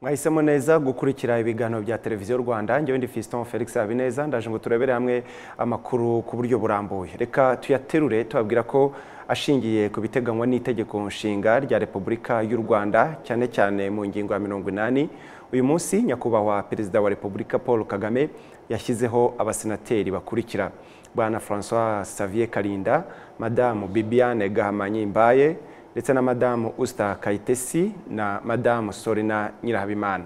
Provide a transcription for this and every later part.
mwahisemo neza gukurikira ibiganiro bya televiziyo rwanda njyewe ndi fiston felix habineza ndaje ngo turebere hamwe amakuru ku buryo burambuye reka tuyaterure tubabwira ko ashingiye ku biteganywa n'itegeko nshinga rya repubulika y'u rwanda cyane cyane mu ngingo ya mirongo inani uyu munsi nyakubahwa perezida wa repubulika paul kagame yashyizeho abasenateri bakurikira bwana francois savier karinda madamu bibiane gahamanyi mbaye ndetse na madamu usita kayitesi na madamu sorina nyirahabimana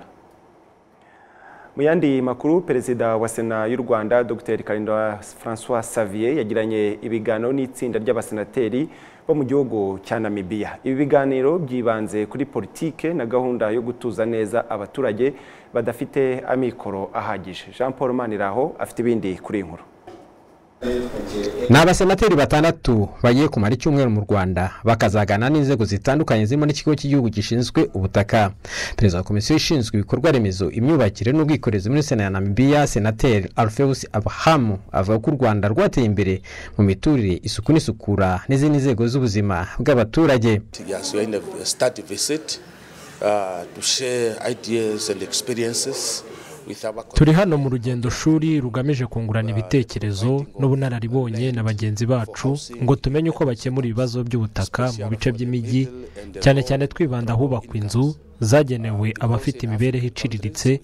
mu yandi makuru perezida wa sena y'u rwanda dr karinda francois savier yagiranye ibiganiro n'itsinda ry'abasenateri bo mu gihugu cya namibiya ibi biganiro byibanze kuri politike na gahunda yo gutuza neza abaturage badafite amikoro ahagije jean paul maniraho afite ibindi kuri iyi nkuru ni abasenateri batandatu bagiye kumara icyumweru mu rwanda bakazagana n'inzego zitandukanye zirimo n'ikigo cy'igihugu gishinzwe ubutaka perezida wa komisiyo ishinzwe ibikorwa remezo imyubakire n'ubwikorezi muri sena ya namibiya senateri alfeus abahamu avuga ko u rwanda rwateye imbere mu miturire isuku n'isukura n'izindi nzego z'ubuzima bw'abaturage turi hano mu rugendo shuri rugamije kungurana ibitekerezo n'ubunararibonye na bagenzi bacu ngo tumenye uko bakemura ibibazo by'ubutaka mu bice by'imijyi cyane cyane twibanda ahubakwa inzu zagenewe abafite imibereho iciriritse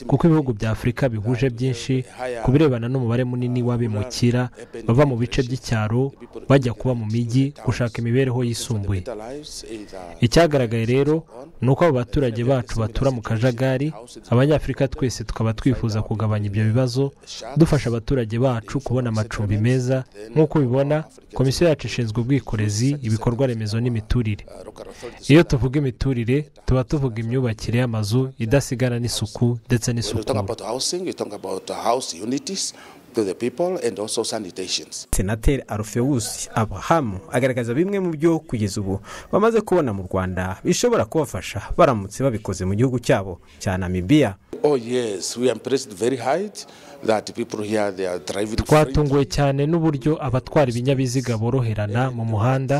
kuko ibihugu bya afurika bihuje byinshi ku birebana n'umubare munini w'abimukira bava mu bice by'icyaro bajya kuba mu mijyi gushaka imibereho yisumbuye icyagaragaye rero ni uko abo baturage bacu batura mu kajagari abanyafurika twese tukaba twifuza kugabanya ibyo bibazo dufasha abaturage bacu kubona amacumbi meza nk'uko ubibona komisiyo yacu ishinzwe ubwikorezi ibikorwa remezo n'imiturire iyo tuvuga imiturire tuba tuvuga imyubakire y'amazu idasigana n'isuku ndetse n'isukura senateri arufewusi abahamu agaragaza bimwe mu byo kugeza ubu bamaze kubona mu rwanda bishobora kubafasha baramutse babikoze mu gihugu cyabo cya namibiya twatunguwe cyane n'uburyo abatwara ibinyabiziga boroherana mu muhanda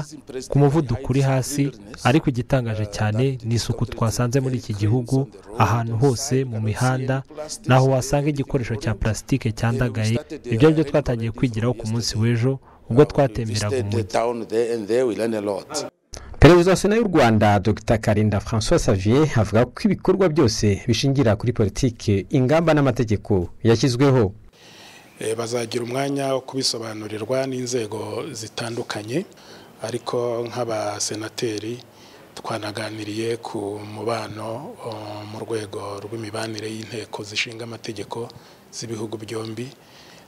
ku muvuduko uri hasi ariko igitangaje cyane ni isuku twasanze muri iki gihugu ahantu hose mu mihanda naho wasanga igikoresho cya purasitike cyandagaye ibyo ari byo twatangiye kwigiraho ku munsi w'ejo ubwo twatemberaga umujyi perezida wa sena y'u rwanda dr karinda francois savier avuga ko ibikorwa byose bishingira kuri politiki ingamba n'amategeko yashyizweho bazagira umwanya wo kubisobanurirwa n'inzego zitandukanye ariko nk'abasenateri twanaganiriye ku mubano mu rwego rw'imibanire y'inteko zishinga amategeko z'ibihugu byombi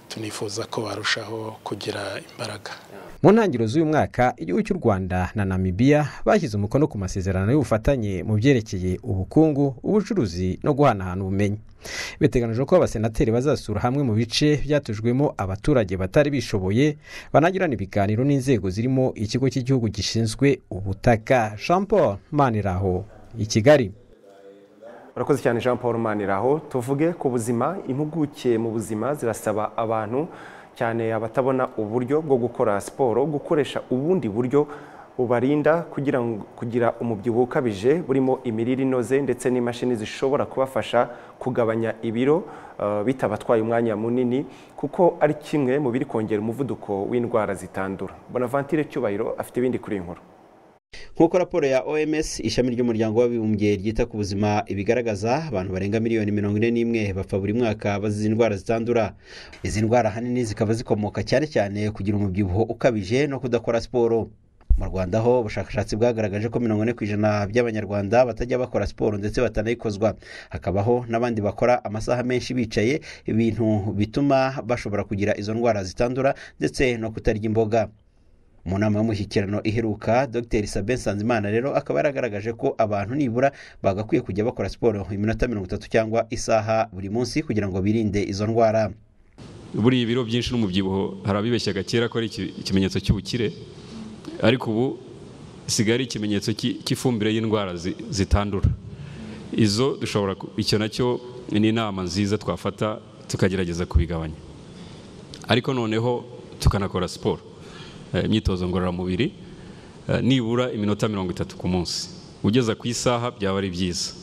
tunifuza ko barushaho kugira imbaraga mu ntangiriro z'uyu mwaka igihugu cy'u rwanda na namibiya bashyize umukono ku masezerano y'ubufatanye mu byerekeye ubukungu ubucuruzi no guhanahana ubumenyi biteganyijwe ko abasenateri bazasura hamwe mu bice byatujwemo abaturage batari bishoboye banagirana ibiganiro n'inzego zirimo ikigo cy'igihugu gishinzwe ubutaka jean paul maniraho i kigali urakoze cyane jean paul maniraho tuvuge ku buzima impuguke mu buzima zirasaba abantu cyane abatabona uburyo bwo gukora siporo gukoresha ubundi buryo bubarinda kugira kugira umubyibuho ukabije burimo imirire inoze ndetse n'imashini zishobora kubafasha kugabanya ibiro bitabatwaye umwanya munini kuko ari kimwe mu biri kongera umuvuduko w'indwara zitandura bonavantire cyubahiro afite ibindi kuri iyi nkuru nk'uko raporo ya oms ishami ry'umuryango w'abibumbye ryita ku buzima ibigaragaza abantu barenga miliyoni mirongo ine n'imwe bapfa buri mwaka bazize indwara zitandura izi ndwara ahanini zikaba zikomoka cyane cyane kugira umubyibuho ukabije no kudakora siporo mu rwanda ho ubushakashatsi bwagaragaje ko mirongo ine ku ijana by'abanyarwanda batajya bakora siporo ndetse batanayikozwa hakabaho n'abandi bakora amasaha menshi bicaye ibintu bituma bashobora kugira izo ndwara zitandura ndetse no kutarya imboga mu nama y'umushyikirano iheruka dr sabe nsanzimana rero akaba yaragaragaje ko abantu nibura bagakwiye kujya bakora siporo iminota mirongo itatu cyangwa isaha buri munsi kugira ngo birinde izo ndwara buriya ibiro byinshi n'umubyibuho hari abibeshyaga kera ko ari ikimenyetso cy'ubukire ariko ubu isigaye ari ikimenyetso cy'ifumbire y'indwara zitandura izo dushobora icyo nacyo ni inama nziza twafata tukagerageza kubigabanya ariko noneho tukanakora siporo imyitozo ngororamubiri nibura iminota mirongo itatu ku munsi ugeza ku isaha byaba ari byiza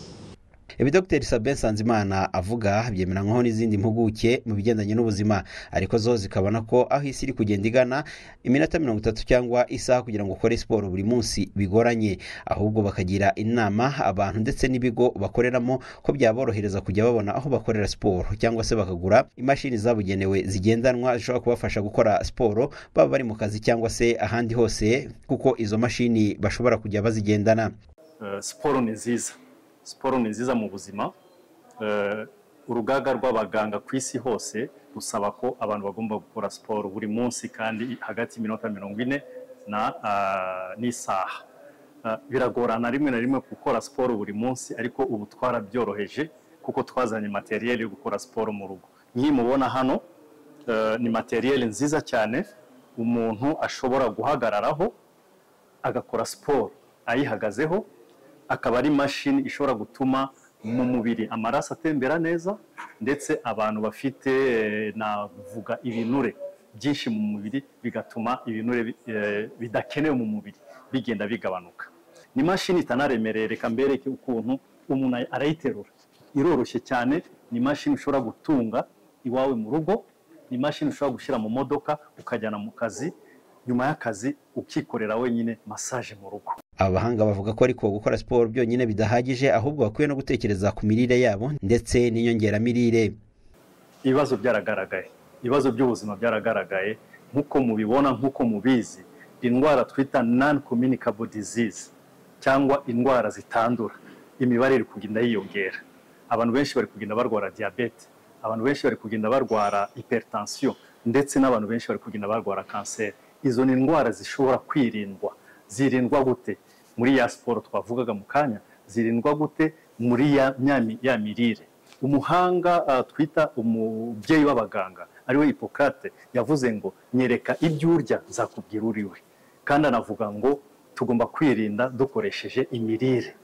ibi dr sabin nsanzimana avuga byemeranywaho n'izindi mpuguke mu bigendanye n'ubuzima ariko zo zikabona ko aho isi iri kugenda igana iminota mirongo itatu cyangwa isaha kugira ngo ukore siporo buri munsi bigoranye ahubwo bakagira inama abantu ndetse n'ibigo bakoreramo ko byaborohereza kujya babona aho bakorera siporo cyangwa se bakagura imashini zabugenewe zigendanwa zishobora kubafasha gukora siporo baba bari mu kazi cyangwa se ahandi hose kuko izo mashini bashobora kujya bazigendana siporo ni nziza siporo ni nziza mu buzima urugaga rw'abaganga ku isi hose rusaba ko abantu bagomba gukora siporo buri munsi kandi hagati y'iminota mirongo ine n'isaha biragorana rimwe na rimwe gukora siporo buri munsi ariko ubu twarabyoroheje kuko twazanye materiyeli yo gukora siporo mu rugo nk'iyi mubona hano ni materiyeli nziza cyane umuntu ashobora guhagararaho agakora siporo ayihagazeho akaba ari imashini ishobora gutuma mu mubiri amaraso atembera neza ndetse abantu bafite navuga ibinure byinshi mu mubiri bigatuma ibinure bidakenewe mu mubiri bigenda bigabanuka ni imashini itanaremereye reka mbereke ukuntu umuntu arayiterura iroroshye cyane ni imashini ushobora gutunga iwawe mu rugo ni imashini ushobora gushyira mu modoka ukajyana mu kazi nyuma y'akazi ukikorera wenyine masaje mu rugo abahanga bavuga ko ariko gukora siporo byonyine bidahagije ahubwo bakwiye no gutekereza ku mirire yabo ndetse n'inyongeramirire ibibazo byaragaragaye ibibazo by'ubuzima byaragaragaye nk'uko mubibona nk'uko mubizi indwara twita non communicable disease cyangwa indwara zitandura imibare iri kugenda yiyongera abantu benshi bari kugenda barwara diyabete abantu benshi bari kugenda barwara hypertension ndetse n'abantu benshi bari kugenda barwara kanseri izo ni indwara zishobora kwirindwa zirindwa gute muri ya siporo twavugaga mu kanya zirindwa gute muri ya ya mirire umuhanga twita umubyeyi w'abaganga ariwe hipokate yavuze ngo nyereka ibyo urya nzakubwira uriwe kandi anavuga ngo tugomba kwirinda dukoresheje imirire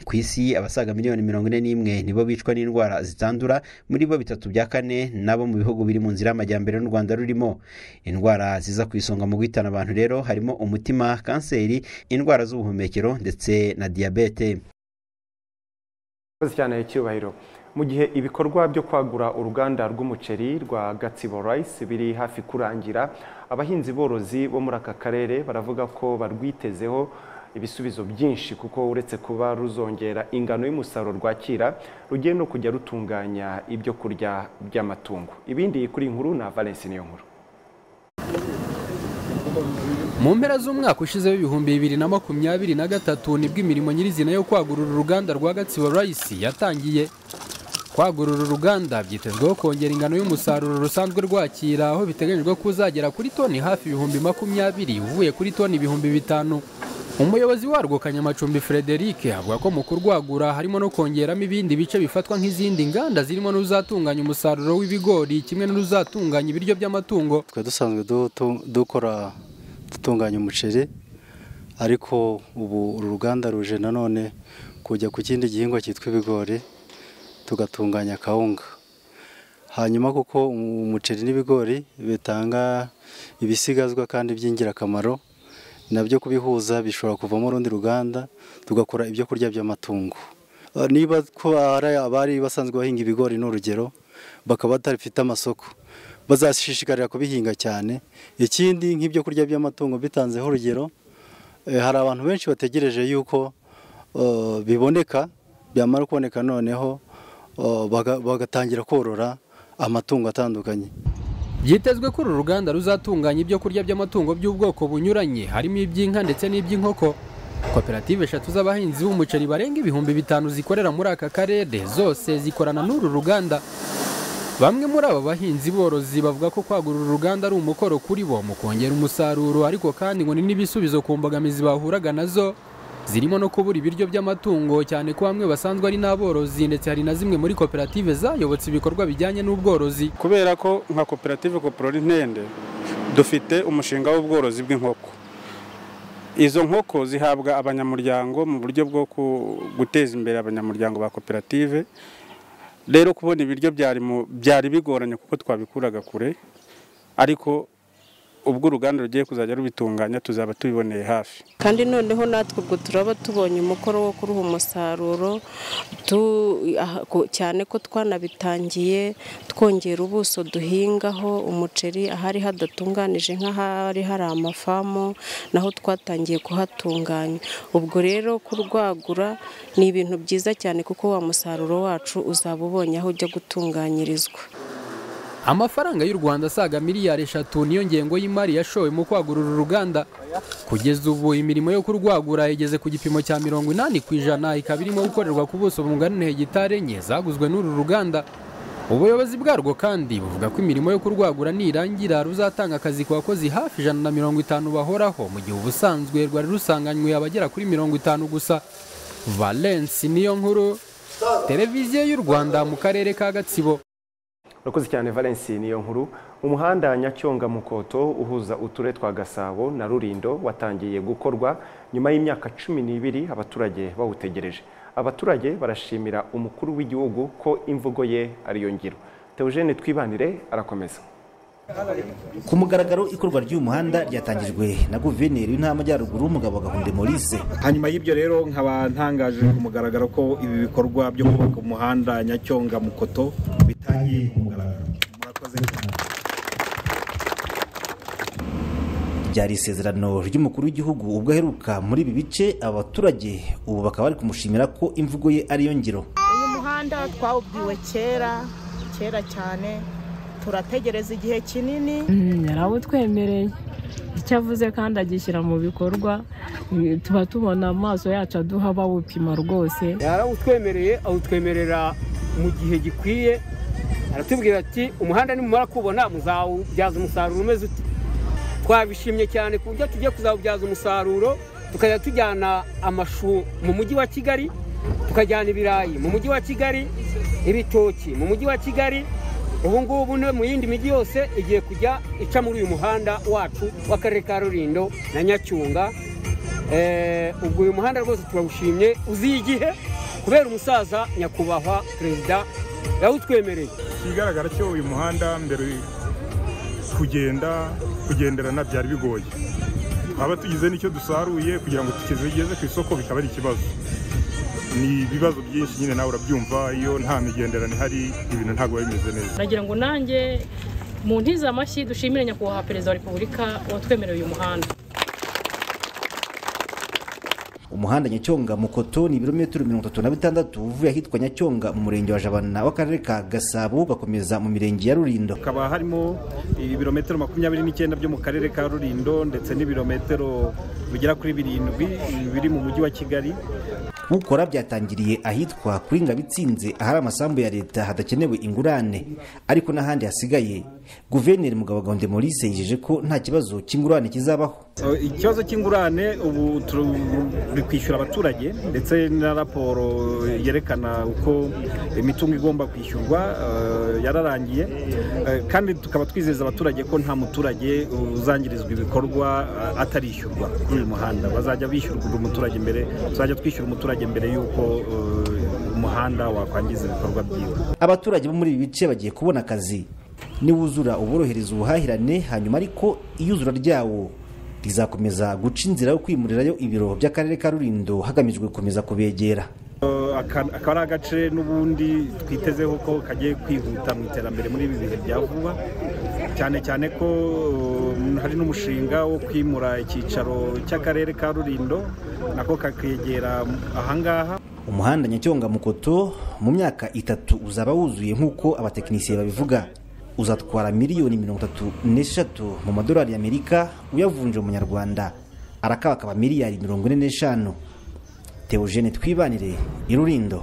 ku isi abasaga miliyoni mirongo ine n'imwe nibo bicwa n'indwara zitandura muri bo bitatu bya kane nabo mu bihugu biri mu nzira y'amajyambere n'u rwanda rurimo indwara ziza ku isonga mu guhitana abantu rero harimo umutima kanseri indwara z'ubuhumekero ndetse na diyabete murakoze cyane icyubahiro mu gihe ibikorwa byo kwagura uruganda rw'umuceri rwa gatsibo rayisi biri hafi kurangira abahinzi borozi bo muri aka karere baravuga ko barwitezeho ibisubizo byinshi kuko uretse kuba ruzongera ingano y'umusaruro rwakira rugiye no kujya rutunganya ibyo kurya by'amatungo ibindi kuri inkuru na valensi niyo nkuru mu mpera z'umwaka ushize w'ibihumbi bibiri na makumyabiri na gatatu nibwo imirimo nyirizina yo kwagurura uruganda rwa gatsibo rayisi yatangiye kwagurura uruganda byitezweho kongera ingano y'umusaruro rusanzwe rwakira aho biteganyijwe ko uzagera kuri toni hafi ibihumbi makumyabiri uvuye kuri toni ibihumbi bitanu umuyobozi warwo kanyamacumbi frederic avuga ko mu kurwagura harimo no kongeramo ibindi bice bifatwa nk'izindi nganda zirimo n'uruzatunganya umusaruro w'ibigori kimwe n'uruzatunganya ibiryo by'amatungo twe dusanzwe dukora dutunganya umuceri ariko ubu uru ruganda ruje nanone kujya ku kindi gihingwa cyitwa ibigori tugatunganya kawunga hanyuma kuko umuceri n'ibigori bitanga ibisigazwa kandi by'ingirakamaro nabyo kubihuza bishobora kuvamo urundi ruganda tugakora ibyo kurya by'amatungo niba ko abari basanzwe bahinga ibigori n'urugero bakaba badafite amasoko bazashishikarira kubihinga cyane ikindi nk'ibyo kurya by'amatungo bitanzeho urugero hari abantu benshi bategereje yuko biboneka byamara kuboneka noneho bagatangira korora amatungo atandukanye byitezwe ko uru ruganda ruzatunganya ibyo kurya by'amatungo by'ubwoko bunyuranye harimo iby'inka ndetse n'iby'inkoko koperative eshatu z'abahinzi b'umuceri barenga ibihumbi bitanu zikorera muri aka karere zose zikorana n'uru ruganda bamwe muri aba bahinzi borozi bavuga ko kwagura uru ruganda ari umukoro kuri bo mu kongera umusaruro ariko kandi ngo ni n'ibisubizo ku mbogamizi bahuraga nazo zirimo no kubura ibiryo by'amatungo cyane ko bamwe basanzwe ari n'aborozi ndetse hari na zimwe muri koperative zayobotse ibikorwa bijyanye n'ubworozi kubera ko nka koperative koporora intende dufite umushinga w'ubworozi bw'inkoko izo nkoko zihabwa abanyamuryango mu buryo bwo guteza imbere abanyamuryango ba koperative rero kubona ibiryo byari bigoranye kuko twabikuraga kure ariko ubwo uruganda rugiye kuzajya rubitunganya tuzaba tubiboneye hafi kandi noneho natwe ubwo turaba tubonye umukoro wo kuruha umusaruro cyane ko twanabitangiye twongera ubuso duhingaho umuceri ahari hadatunganije nk'ahari hari amafamu naho twatangiye kuhatunganya ubwo rero kurwagura ni ibintu byiza cyane kuko wa musaruro wacu uzaba ubonye aho ujya gutunganyirizwa amafaranga y'u rwanda asaga miliyari eshatu niyo ngengo y'imari yashowe mu kwagura uru ruganda kugeza ubu imirimo yo kurwagura igeze ku gipimo cya mirongo inani ku ijana ikaba irimo gukorerwa ku buso bungana hegitari enye zaguzwe n'uru ruganda ubuyobozi bwarwo kandi buvuga ko imirimo yo kurwagura nirangira ruzatanga akazi ku bakozi hafi ijana na mirongo itanu bahoraho mu gihe ubusanzwe rwari rusanganywe abagera kuri mirongo itanu gusa valensi niyo nkuru televiziyo y'u rwanda mu karere ka gatsibo urakoze cyane valensi niyo nkuru umuhanda nyacyonga mukoto uhuza uturere twa gasabo na rurindo watangiye gukorwa nyuma y'imyaka cumi n'ibiri abaturage bawutegereje abaturage barashimira umukuru w'igihugu ko imvugo ye ariyo ngiro teogene twibanire arakomeza ku mugaragaro ikorwa ry'uyu muhanda ryatangijwe na guverineri w'intara y'amajyaruguru umugabo gahunde maurice hanyuma y'ibyo rero nkaba ntangaje ku mugaragaro ko ibi bikorwa byo kubaka umuhanda nyacyonga mukoto bitangiye ku mugaragaro murakoze cyane byari isezerano ry'umukuru w'igihugu ubwo aheruka muri ibi bice abaturage ubu bakaba bari kumushimira ko imvugo ye ariyo ngiro uyu muhanda twawubwiwe kera kera cyane turategereza igihe kinini yarawutwemereye icyo avuze kandi agishyira mu bikorwa tuba tubona amaso yacu aduha bawupima rwose yarawutwemereye awutwemerera mu gihe gikwiye aratubwira ati umuhanda nimumara kubona muzawubyaza umusaruro umeze uti twabishimye cyane ku buryo tugiye kuzawubyaza umusaruro tukajya tujyana amashu mu mujyi wa kigali tukajyana ibirayi mu mujyi wa kigali ibitoki mu mujyi wa kigali ubu ngubu mu yindi mijyi yose igiye kujya ica muri uyu muhanda wacu w'akarere ka rurindo na nyacyunga ubwo uyu muhanda rwose turawushimye uziye igihe kubera umusaza nyakubahwa perezida yawutwemereye ikigaragara cyo uyu muhanda mbere kugenda kugenderana byari bigoye twaba tugize n'icyo dusaruye kugira ngo tukigeze ku isoko bikaba ari ikibazo ni ibibazo byinshi nyine nawe urabyumva iyo nta migenderano ihari ibintu ntabwo biba bimeze neza nagira ngo nanjye mu ntiza amashyi dushimire nyakubahwa perezida wa repubulika watwemereye uyu muhanda umuhanda nyacyonga mukoto ni ibirometero mirongo itatu na bitandatu uvuye ahitwa nyacyonga mu murenge wa jabana w'akarere ka gasabo ugakomeza mu mirenge ya rurindo hakaba harimo ibirometero makumyabiri n'icyenda byo mu karere ka rurindo ndetse n'ibirometero bigera kuri birindwi biri mu mujyi wa kigali ukora byatangiriye ahitwa kuri ngabitsinze ahari amasambu ya leta hadakenewe ingurane ariko n'ahandi hasigaye guverineri mugabo gahunda maurice yijeje ko nta kibazo cy'ingurane kizabaho ikibazo cy'ingurane ubu turi kwishyura abaturage ndetse na raporo yerekana uko imitungo igomba kwishyurwa yararangiye kandi tukaba twizeza abaturage ko nta muturage uzangirizwa ibikorwa atarishyurwa kuri uyu muhanda bazajya bishyurwa umuturage mbere tuzajya twishyura umuturage mbere y'uko umuhanda wakwangiza ibikorwa byiwe abaturage bo muri ibi bice bagiye kubona akazi niwuzura uborohereza ubuhahirane hanyuma ariko iyuzura ryawo rizakomeza guca inzira yo kwimurirayo ibiro by'akarere ka rurindo hagamijwe gukomeza kubegera akaba ari agace n'ubundi twitezeho ko kagiye kwihuta mu iterambere muri ibi bihe bya vuba cyane cyane ko hari n'umushinga wo kwimura icyicaro cy'akarere ka rurindo nako kakegera ahangaha umuhanda nyacyonga mukoto mu myaka itatu uzaba wuzuye nk'uko abatekinisiye babivuga uzatwara miliyoni mirongo itatu n'eshatu mu madolari y'amerika uyavunje mu manyarwanda arakabakaba miliyari mirongo ine n'eshanu Teogene twibanire irurindo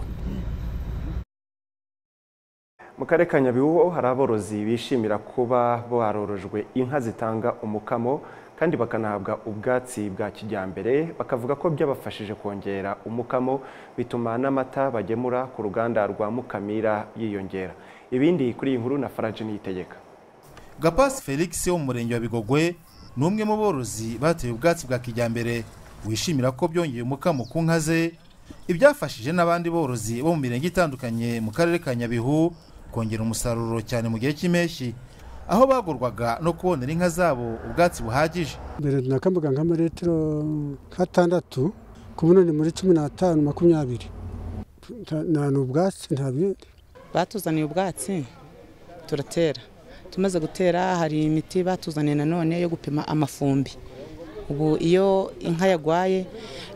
mu karere ka nyabihu hari aborozi bishimira kuba barorojwe inka zitanga umukamo kandi bakanahabwa ubwatsi bwa kijyambere bakavuga ko byabafashije kongera umukamo bituma n'amata bagemura ku ruganda rwa mukamira yiyongera ibindi kuri iyi nkuru na farage niyitegeka gapasi felix wo mu murenge wa bigogwe ni umwe mu borozi bateye ubwatsi bwa kijyambere wishimira ko byongeye umukamo ku nka ze ibyafashije n'abandi borozi bo mu mirenge itandukanye mu karere ka nyabihu kongera umusaruro cyane mu gihe cy'impeshyi aho bagorwaga no kubonera inka zabo ubwatsi buhagije mbere nakambuga nk'amaritiro nk'atandatu ku bunini muri cumi n'atanu makumyabiri nta n'ubwatsi nta bindi batuzaniye ubwatsi turatera tumaze gutera hari imiti batuzaniye nanone yo gupima amafumbi ubu iyo inka yarwaye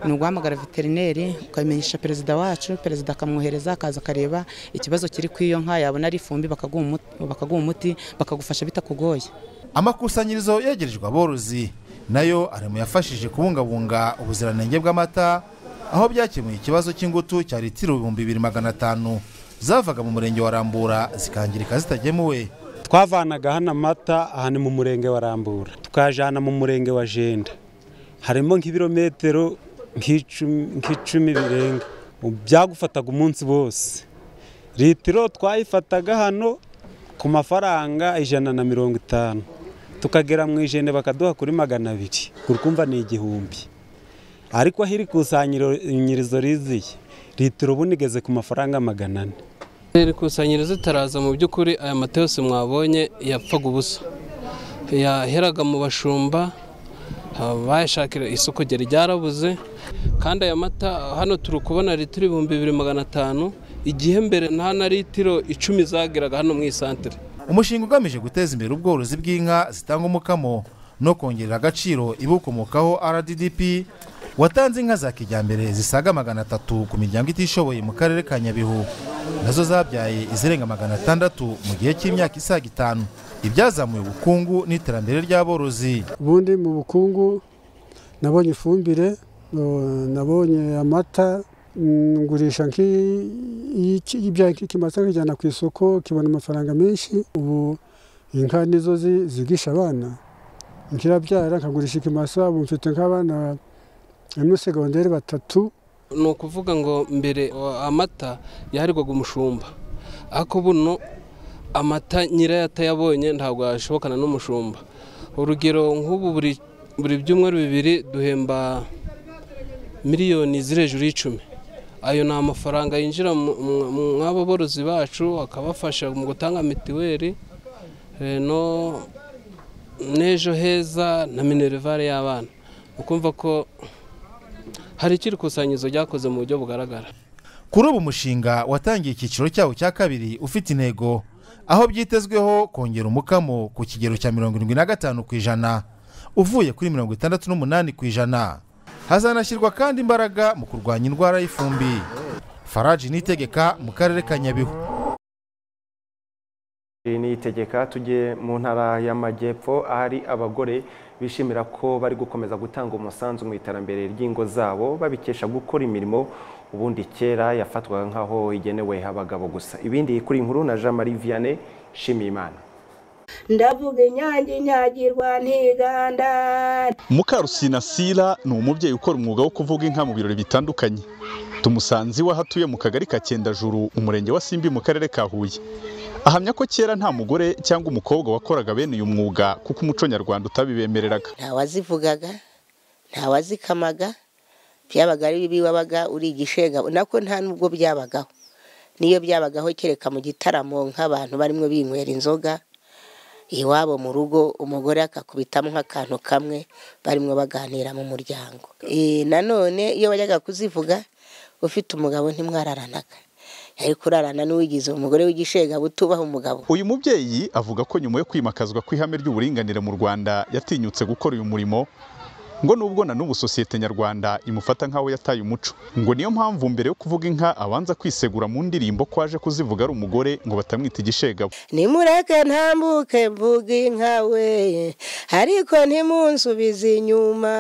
ni uguhamagara veterineri ukabimenyesha perezida wacu perezida akamwohereza akaza akareba ikibazo kiri ku iyo nka yabona ari ifumbi bakaguha umuti bakagufasha bitakugoye amakusanyirizo yegerejwe aborozi nayo ari mu yafashije kubungabunga ubuziranenge bw'amata aho byakemuye ikibazo cy'ingutu cya litiro ibihumbi bibiri magana atanu zavaga mu murenge wa rambura zikangirika zitagemuwe twavanaga hano amata ahantu mu murenge wa rambura tukajyana mu murenge wa jenda harimo nk'ibirometero nk'icumi birenga byagufataga umunsi wose litiro twayifataga hano ku mafaranga ijana na mirongo itanu tukagera mu ijana bakaduha kuri magana abiri kumva ni igihumbi ariko aho iri kusanyirizo riziye litiro ubu igeze ku mafaranga magana ane iri kusanyirizo itaraza mu by'ukuri aya mata yose mwabonye yapfaga ubusa yaheraga mu bashumba bayashakira isoko ryari ryarabuze kandi aya mata hano turi kubona litiro ibihumbi bibiri magana atanu igihe mbere nta na litiro icumi zageraga hano mu isantere umushinga ugamije guteza imbere ubworozi bw'inka zitanga umukamo no kongerera agaciro ibukomokaho rdp watanze inka za kijyambere zisaga magana atatu ku miryango itishoboye mu karere ka nyabihu nazo zabyaye izirenga magana atandatu mu gihe cy'imyaka isaga itanu ibyazamuye ubukungu n'iterambere ry'aborozi ubundi mu bukungu nabonye ifumbire nabonye amata ngurisha nk'ibyayi kimasa nkijyana ku isoko kibona amafaranga menshi ubu inka nizo zigisha abana nkirabyara nkagurisha ikimasa ubu mfite nk'abana muri segonderi batatu ni ukuvuga ngo mbere amata yaharirwaga umushumba ariko buno amata nyirayo atayabonye ntabwo yashobokana n'umushumba urugero nk'ubu buri byumweru bibiri duhemba miliyoni ziri hejuru y'icumi ayo ni amafaranga yinjira mw'abo borozi bacu akabafasha mu gutanga mitiweli n'ejo heza na minerivare y'abana ukumva ko hari ikiri kusanyirizo ryakoze mu buryo bugaragara kuri ubu umushinga watangiye icyiciro cyawo cya kabiri ufite intego aho byitezweho kongera umukamo ku kigero cya mirongo irindwi na gatanu ku ijana uvuye kuri mirongo itandatu n'umunani ku ijana hazanashyirwa kandi imbaraga mu kurwanya indwara y'ifumbi faraji nitegeka mu karere ka nyabihu niyitegeka tujye mu ntara y'amajyepfo ahari abagore bishimira ko bari gukomeza gutanga umusanzu mu iterambere ry'ingo zabo babikesha gukora imirimo ubundi kera yafatwaga nk'aho igenewe abagabo gusa ibindi kuri inkuru na jean marie vianney shimiyimana ndavuga inyange inyagirwa ntiganda mukarusinasira ni umubyeyi ukora umwuga wo kuvuga inka mu birori bitandukanye tumusanze iwe aho atuye mu kagari ka cyendajuru umurenge wa simbi mu karere ka huye ahamya ko kera nta mugore cyangwa umukobwa wakoraga bene uyu mwuga kuko umuco nyarwanda utabibemereraga nta wazivugaga nta wazikamaga byabaga ari bibi wabaga uri igishenga nako nta nubwo byabagaho niyo byabagaho kereka mu gitaramo nk'abantu barimo binywera inzoga iwabo mu rugo umugore akakubitamo nk'akantu kamwe barimo baganira mu muryango nanone iyo bajyaga kuzivuga ufite umugabo ntimwararanaga yari kurarana n'uwigize umugore w'igishega butubaha umugabo uyu mubyeyi avuga ko nyuma yo kwimakazwa ku ihame ry'uburinganire mu rwanda yatinyutse gukora uyu murimo ngo nubwo na n'ubu sosiyete nyarwanda imufata nk'aho yataye umuco ngo niyo mpamvu mbere yo kuvuga inka abanza kwisegura mu ndirimbo ko aje kuzivuga ari umugore ngo batamwita igishegabo nimureke ntambuke mvuga inka we ariko ntimunsubize inyuma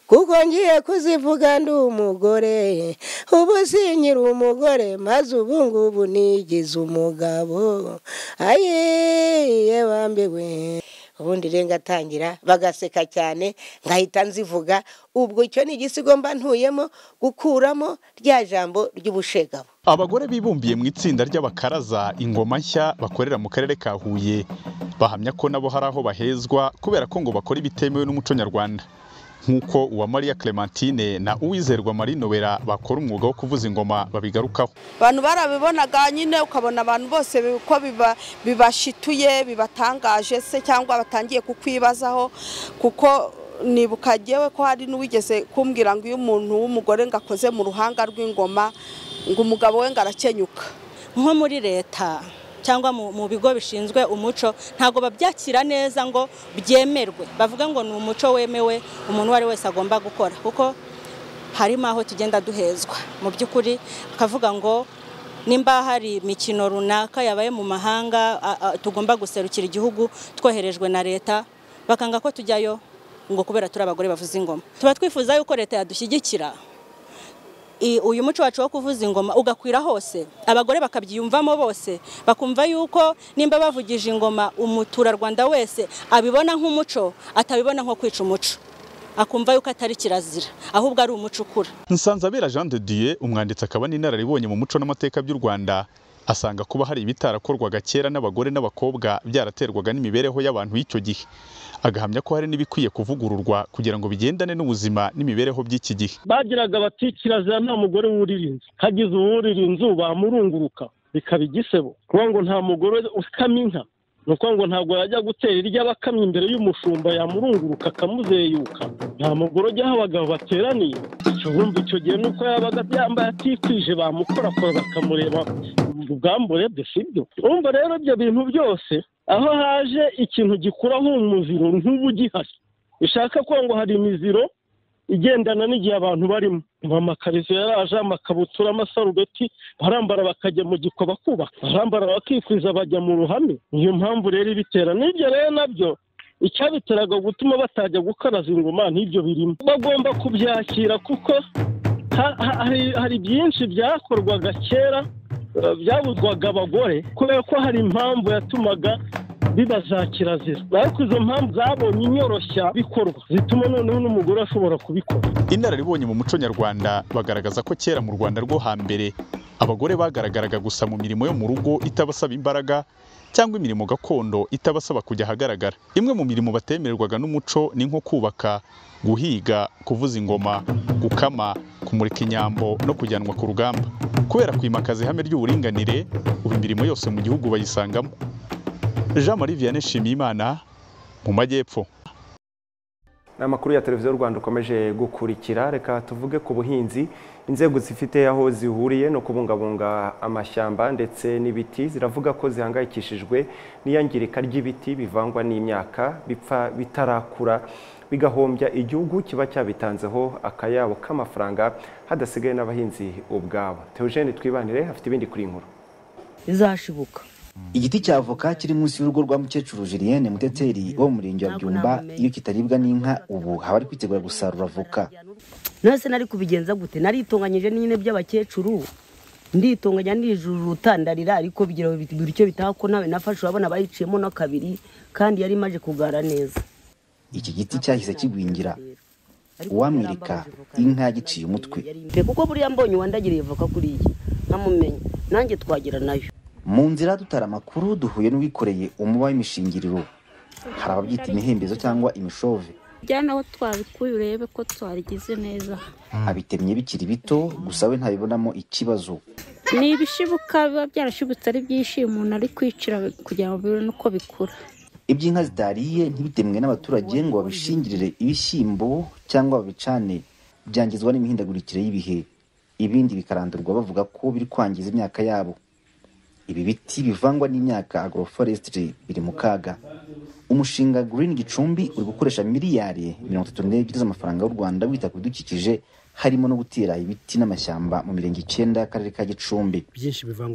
kuko ngiye kuzivuga ndi umugore ubu sinyira umugore maze ubu ngubu nigize umugabo ayiye bambiwe ubundi rero ngatangira bagaseka cyane ngahita nzivuga ubwo icyo ni igisigo mba ntuyemo gukuramo rya jambo ry'ubushegabo abagore bibumbiye mu itsinda ry'abakaraza ingoma nshya bakorera mu karere ka huye bahamya ko nabo hari aho bahezwa kubera ko ngo bakora ibitemewe n'umuco nyarwanda nk'uko uwamariya clementine na uwizerwa marie nobera bakora umwuga wo kuvuza ingoma babigarukaho abantu barabibonaga nyine ukabona abantu bose ko bibashituye bibatangaje se cyangwa batangiye kukwibazaho kuko nibuka ngewe ko hari n'uwigeze kumbwira ngo iyo umuntu w'umugore ngo akoze mu ruhanga rw'ingoma ngo umugabo we ngo arakenyuka nko muri leta cyangwa mu bigo bishinzwe umuco ntabwo babyakira neza ngo byemerwe bavuga ngo ni umuco wemewe umuntu uwo ari wese agomba gukora kuko harimo aho tugenda duhezwa mu by'ukuri bakavuga ngo nimba hari imikino runaka yabaye mu mahanga tugomba guserukira igihugu twoherejwe na leta bakanga ko tujyayo ngo kubera turi abagore bavuza ingoma tuba twifuza yuko leta yadushyigikira uyu muco wacu wo kuvuza ingoma ugakwira hose abagore bakabyiyumvamo bose bakumva yuko nimba bavugije ingoma umuturarwanda wese abibona nk'umuco atabibona nko kwica umuco akumva yuko atari kirazira ahubwo ari umuco ukura nsanzabera jean de dieu umwanditsi akaba n'inararibonye mu muco n'amateka by'u rwanda asanga kuba hari ibitarakorwaga kera n'abagore n'abakobwa byaraterwaga n'imibereho y'abantu y'icyo gihe agahamya ko hari n'ibikwiye kuvugururwa kugira ngo bigendane n'ubuzima n'imibereho by'iki gihe bagiraga bati kirazira nta mugore wurira inzu hagize uwurira inzu bamurunguruka bikaba igisebo kuko ngo nta mugore ukama inka ni ukuvuga ngo ntabwo yajya gutera irya abakamyi imbere y'umushumba yamurunguruka akamuzeyuka nta mugore ujya aho abagabo bateraniye wumva icyo gihe nuko yabaga yambaye atikwije bamukorakora bakamureba ubwambure bwe sibyo urumva rero ibyo bintu byose aho haje ikintu gikura nk'umuziro nk'ubu ugihari bishaka kuba ngo hari imiziro igendana n'igihe abantu barimo amakaritsiye yaraje amakabutura amasarubeti barambara bakajya mu giko bakubaka barambara bakikwiza bajya mu ruhame niyo mpamvu rero ibitera n'ibyo rero nabyo icyabiteraga gutuma batajya gukaraza ingoma n'ibyo birimo bagomba kubyakira kuko hari byinshi byakorwaga kera byabuzwaga abagore kubera ko hari impamvu yatumaga biba za kirazira ariko izo mpamvu zabonye inyoroshya bikorwa zituma noneho n'umugore ashobora kubikora inararibonye mu muco nyarwanda bagaragaza ko kera mu rwanda rwo hambere abagore bagaragaraga gusa mu mirimo yo mu rugo itabasaba imbaraga cyangwa imirimo gakondo itabasaba kujya ahagaragara imwe mu mirimo batemererwaga n'umuco ni nko kubaka guhiga kuvuza ingoma gukama kumurika inyambo no kujyanwa ku rugamba kubera kwimakaza ihame ry'uburinganire ubu imirimo yose mu gihugu bayisangamo jean marie vianney nshimiyimana mu majyepfo ni amakuru ya televiziyo rwanda ukomeje gukurikira reka tuvuge ku buhinzi inzego zifite aho zihuriye no kubungabunga amashyamba ndetse n'ibiti ziravuga ko zihangayikishijwe n'iyangirika ry'ibiti bivangwa n'imyaka bipfa bitarakura bigahombya igihugu kiba cyabitanzeho akayabo k'amafaranga hadasigaye n'abahinzi ubwabo teogene twibanire afite ibindi kuri nkuru izashibuka igiti cya avoka kiri munsi y'urugo rwa mukecuru julienne muteteri wo mu murenge wa byumba iyo kitaribwa n'inka ubu haba ari kwitegura gusarura avoka none se nari kubigenza gute naritunganyije nyine by'abakecuru nditunganya ndijuruta ndarira ariko bigira buri icyo bitaha ko nawe nafashe urabona bayiciyemo no kabiri kandi yari imaze kugara neza iki giti cyahise kigwingira uwamwereka inka yagiciye umutwe kuko buriya mbonye uwandagiriye voka kuriya nkamumenye nanjye twagira nayo mu nzira dutara amakuru duhuye n'uwikoreye umuba w'imishingiriro hari ababyita imihembezo cyangwa imishove bijyana aho twabikuye urebe ko twarigize neza abitemye bikiri bito gusa we ntabibonamo ikibazo ni ibishibuka biba byarashibutse ari byinshi umuntu ari kwicira kugira ngo bibone uko bikura iby'inka zidariye ntibitemwe n'abaturage ngo babishingirire ibishyimbo cyangwa babicane byangizwa n'imihindagurikire y'ibihe ibindi bikarandurwa bavuga ko biri kwangiza imyaka yabo ibi biti bivangwa n'imyaka agroforestry biri mu kaga umushinga green gicumbi uri gukoresha miliyari mirongo itatu n'ebyiri z'amafaranga y'u rwanda wita ku bidukikije harimo no gutera ibiti n'amashyamba mu mirenge icyenda y'akarere ka gicumbi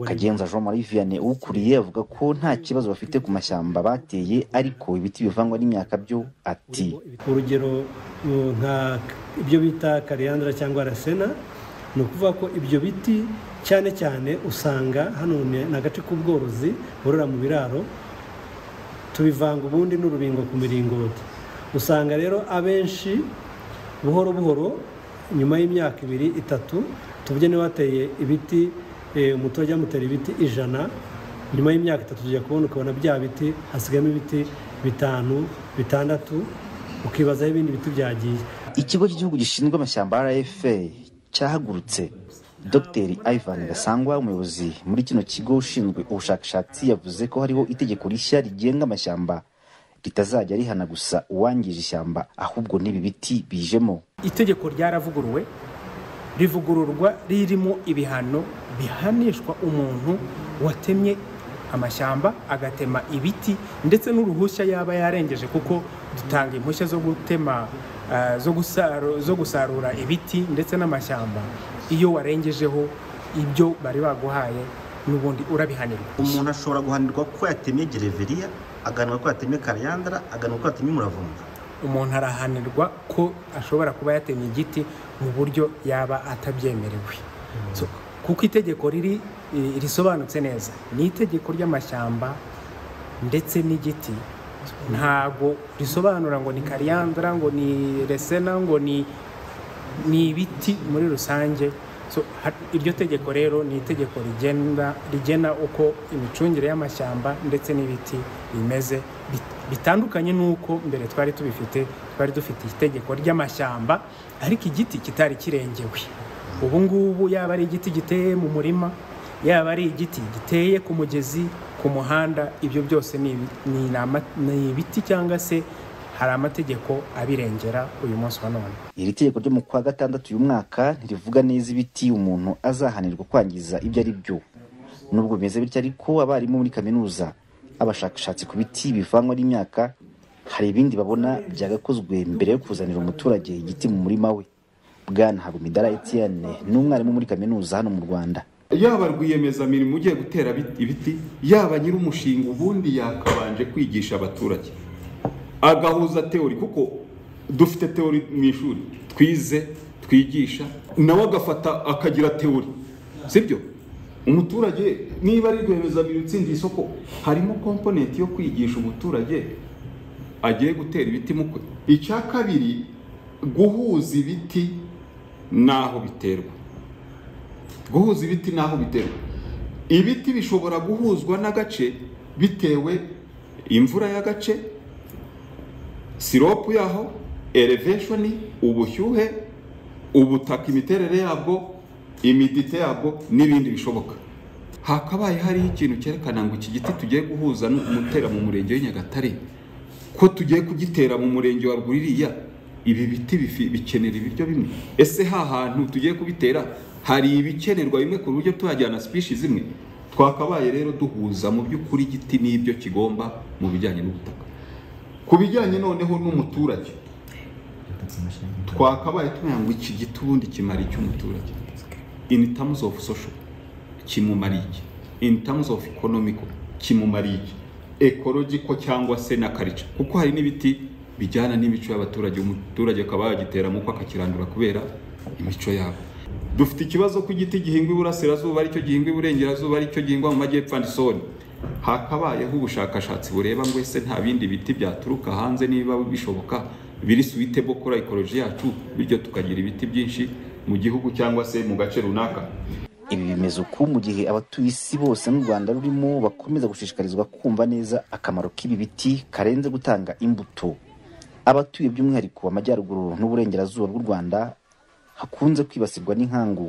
kagenza jean marie vianney uwukuriye avuga ko nta kibazo bafite ku mashyamba bateye ariko ibiti bivangwa n'imyaka byo ati urugero nka ibyo bita kariyandra cyangwa rasena ni ukuvuga ko ibyo biti cyane cyane usanga hano ni agace k'ubworozi borora mu biraro tubivanga ubundi n'urubingo ku miringoti usanga rero abenshi buhoro buhoro nyuma y'imyaka ibiri itatu tubye niba wateye ibiti umuturage amutera ibiti ijana nyuma y'imyaka itatu tujya kubona ukabona bya biti hasigayemo ibiti bitanu bitandatu ukibazaho ibindi biti byagiye ikigo cy'igihugu gishinzwe amashyamba rfa cyahagurutse dr ivan gasangwa umuyobozi muri kino kigo ushinzwe ubushakashatsi yavuze ko hariho itegeko rishya rigenga amashyamba ritazajya rihana gusa uwangije ishyamba ahubwo n'ibi biti bijemo itegeko ryaravuguruwe rivugururwa ririmo ibihano bihanishwa umuntu watemye amashyamba agatema ibiti ndetse n'uruhushya yaba yarengeje kuko dutanga impushya zo gutema ah, zo gusaru- zo gusarura ibiti ndetse n'amashyamba iyo warengejeho ibyo bari baguhaye n'ubundi urabihanirwa umuntu ashobora guhanirwa ko yatemye gereveriya agahanirwa ko yatemye kariyandara agahanirwa ko yatemye umuravumba umuntu arahanirwa ko ashobora kuba yatemye igiti mu buryo yaba atabyemerewe So, kuko itegeko riri eh, risobanutse neza ni itegeko ry'amashyamba ndetse n'igiti ntago risobanura ngo ni kariyandara ngo ni resena ngo ni ni ibiti muri rusange So, ha- iryo tegeko rero ni itegeko rigenda rigena uko imicungire y'amashyamba ndetse n'ibiti bimeze bit- bitandukanye n'uko mbere twari tubifite twari dufite itegeko ry'amashyamba ariko igiti kitari kirengewe ubu ngubu yaba ari igiti giteye mu murima yaba ari igiti giteye ku mugezi ku muhanda ibyo byose ni ibi- ni nama- ni ibiti cyangwa se hari amategeko abirengera uyu munsi wa none iri tegeko ryo mu kwa gatandatu uyu mwaka ntirivuga neza ibiti umuntu azahanirwa kwangiza ibyo ari byo nubwo bimeze bityo ariko abarimu muri kaminuza abashakashatsi ku biti bivangwa n'imyaka hari ibindi babona byagakozwe mbere yo kuzanira umuturage igiti mu murima we bwana habumidara etienne ni umwarimu muri kaminuza hano mu rwanda yaba rwiyemezamirimo ugiye gutera bit- ibiti yaba nyir'umushinga ubundi yakabanje kwigisha abaturage agahuza teori kuko dufite teori mu ishuri twize twigisha nawe agafata akagira teori sibyo umuturage niba ari rwiyemezamirimo utsindiye isoko harimo komponenti yo kwigisha umuturage agiye gutera ibiti mu kwe icya kabiri guhuza ibiti n'aho biterwa guhuza ibiti n'aho biterwa ibiti bishobora guhuzwa n'agace bitewe imvura y'agace siropu yaho eleveshoni ubushyuhe ubutaka imiterere yabwo imidite yabwo n'ibindi bishoboka hakabaye hariho ikintu cyerekana ngo iki giti tugiye guhuza n'umutera mu murenge w'i Nyagatare ko tugiye kugitera mu murenge wa rwuririya ibi biti bifi- bikenera ibiryo bimwe ese ha hantu tugiye kubitera hari ibikenerwa bimwe ku buryo tuhajyana sipishi zimwe twakabaye rero duhuza mu by'ukuri igiti n'ibyo kigomba mu bijyanye n'ubutaka ku bijyanye noneho n'umuturage twakabaye tumenya ngo iki giti ubundi kimara icy'umuturage in terms of social kimumara iki in terms of economical kimumara iki ecological cyangwa se na culture kuko hari n'ibiti bijyana n'imico y'abaturage umuturage akaba yagitera mu kwa akakirandura kubera imico yabo dufite ikibazo ko igiti gihingwa iburasirazuba aricyo gihingwa iburengerazuba aricyo gihingwa mu majyepfo and so on hakabayeho ubushakashatsi bureba ngo ese nta bindi biti byaturuka hanze niba bishoboka biri suitable kora ekoloji yacu bityo tukagira ibiti byinshi mu gihugu cyangwa se mu gace runaka ibi bimeze uku mu gihe abatuye isi bose n'u rwanda rurimo bakomeza gushishikarizwa kumva neza akamaro k'ibi biti karenze gutanga imbuto abatuye by'umwihariko amajyaruguru n'uburengerazuba bw'u rwanda hakunze kwibasirwa n'inkangu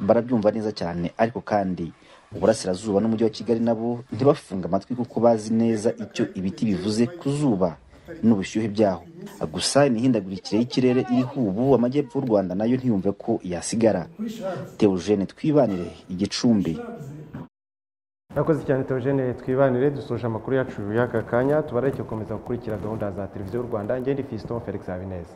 barabyumva neza cyane ariko kandi uburasirazuba n'umujyi wa kigali nabo ntibafunga amatwi kuko bazi neza icyo ibiti bivuze ku zuba n'ubushyuhe byaho gusa imihindagurikire y'ikirere iriho ubu amajyepfo y'u rwanda nayo ntiyumve ko yasigara Theogene Twibanire igicumbi Murakoze cyane Theogene Twibanire dusoje amakuru yacu y'aka kanya tubareke gukomeza gukurikira gahunda za televiziyo y'u Rwanda ngende Fiston Felix Habineza